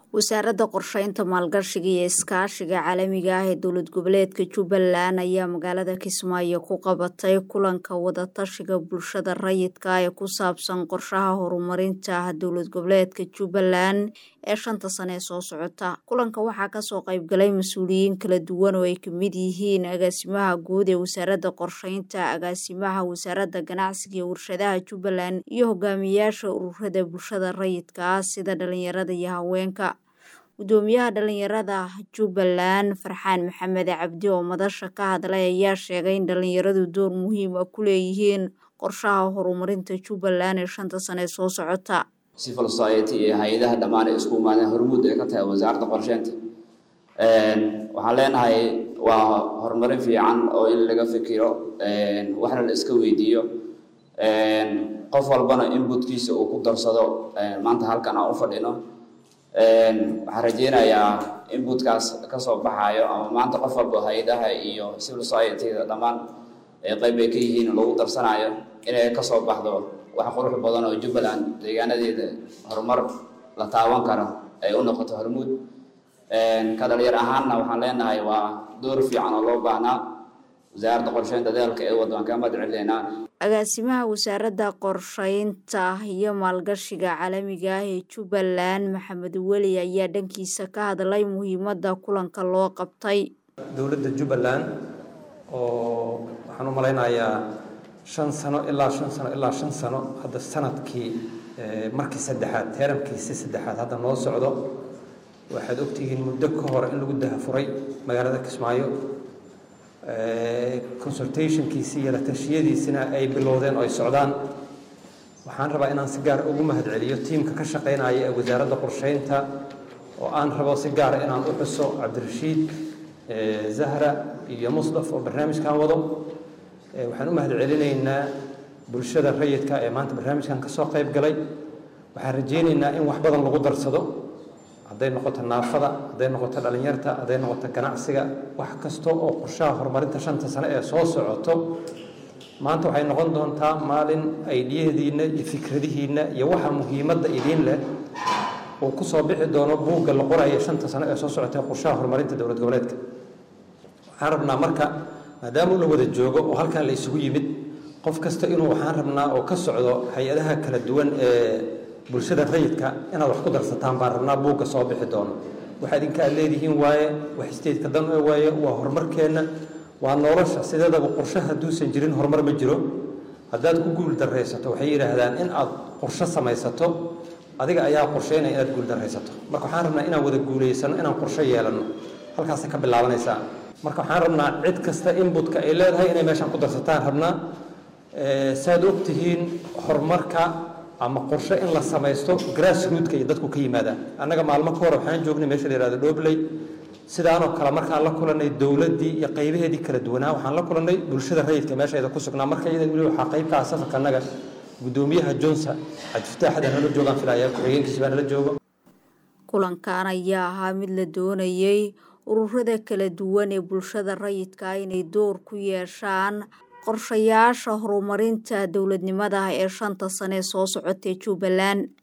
wasaaradda qorsheynta maalgashiga iyo iskaashiga caalamiga ah ee dowlad goboleedka jubbaland ayaa magaalada kismaayo ku qabatay kulanka wadatashiga bulshada rayidka ee ku saabsan qorshaha horumarinta dowlad goboleedka jubbaland ee shanta sane ee soo socota kulanka waxaa kasoo qaybgalay mas-uuliyiin kala duwan oo ay kamid yihiin agaasimaha guud ee wasaaradda qorsheynta agaasimaha wasaaradda ganacsiga iyo warshadaha jubbaland iyo hogaamiyaasha ururada bulshada rayidka ah sida dhalinyarada iyo haweenka gudoomiyaha dhalinyarada jubbaland farxaan maxamed cabdi oo madasha ka hadlay ayaa sheegay in dhalinyaradu door muhiim ah ku leeyihiin qorshaha horumarinta jubbaland ee shanta sane ee soo socota civil society iyo hay-adaha dhammaan ay isku imaadeen hormuud ay ka tahay wasaaradda qorsheynta waxaan leenahay waa horumarin fiican oo in laga fikiro waxna la iska weydiiyo qof walbana inputkiisa uu ku darsado maanta halkan aan u fadhino waxaan rajeynayaa inputkaas kasoo baxayo ama maanta qof walba hay-adaha iyo civil society-da dhammaan qeyb ay ka yihiin lagu darsanayo inay kasoo baxdo wax qurux badan oo jubbaland deegaanadeeda horumar la taaban karo ay u noqoto hormuud ka dhalinyar ahaanna waxaan leenahay waa door fiican oo loo baahnaa wasaaradda qorsheynta dadaalka ee waddan ka mahad celineynaa agaasimaha wasaaradda qorsheynta iyo maalgashiga caalamiga ah ee jubbaland maxamed weli ayaa dhankiisa ka hadlay muhiimadda kulanka loo qabtay dowladda jubbaland oo waxaan u malaynayaa shan sano ilaa shan sano ilaa shan sano hadda sanadkii markii saddexaad teeramkiisi saddexaad hadda noo socdo waxaad ogtihiin muddo ka hor in lagu dahafuray magaalada kismaayo consultationkiisii iyo la tashiyadiisina ay bilowdeen oo ay socdaan waxaan rabaa inaan si gaar ugu mahad celiyo tiimka ka shaqaynaya ee wasaaradda qorsheynta oo aan rabo si gaara inaan u xuso cabdirashiid zahra iyo musdaf oo barnaamijkan wado waxaan u mahad celinaynaa bulshada rayidka ee maanta barnaamijkan kasoo qayb galay waxaan rajeynaynaa in wax badan lagu darsado hadday noqoto naafada hadday noqoto dhalinyarta hadday noqoto ganacsiga wax kasta oo qorshaha horumarinta shanta sane ee soo socoto maanta waxay noqon doontaa maalin aydiyadiinna iyo fikradihiinna iyo waxa muhiimadda idiin leh uu kusoo bixi doono buugga la qoraya shanta sane ee soo socota qorshaha horumarinta dowlad goboleedka waxaan rabnaa marka maadaama la wada joogo oo halkan la isugu yimid qof kasta inuu waxaan rabnaa oo ka socdo hay-adaha kala duwan ee bulshada rayidka inaad wax ku darsataan baan rabnaa buugga soo bixi doono waxa idinka aad leedihiin waaye wax isteedka dan waaye waa horumarkeenna waa nolosha sideedaba qorshe hadduusan jirin horumar ma jiro haddaad ku guul daraysato waxay yidhaahdaan in aad qorshe samaysato adiga ayaa qorsheynaya inaad guul daraysato marka waxaan rabnaa inaan wada guulaysano inaan qorshe yeelanno halkaasay ka bilaabanaysaa marka waxaan rabnaa cid kasta inbutka ay leedahay inay meeshaan ku darsataan rabnaa saad og tihiin horumarka ama qorshe in la samaysto grassrootka iyo dadku ka yimaadaan annaga maalmo ka hore waxaan joognay meesha la yihahdo dhobley sidaanoo kale markaan la kulanay dowladdii iyo qaybaheedii kala duwanaa waxaan la kulanay bulshada rayidka meeshaeda ku sugnaa marka iyada weli waxaa qaybkaa safarka annaga gudoomiyaha johnson cabdifataaxada nala joogaan filaya ku-xigeenkiisi baa nala joogo kulankan ayaa ahaa mid la doonayey ururada kala duwan ee bulshada rayidka inay door ku yeeshaan qorshayaasha horumarinta dowladnimada ee shanta sane soo socotay jubbaland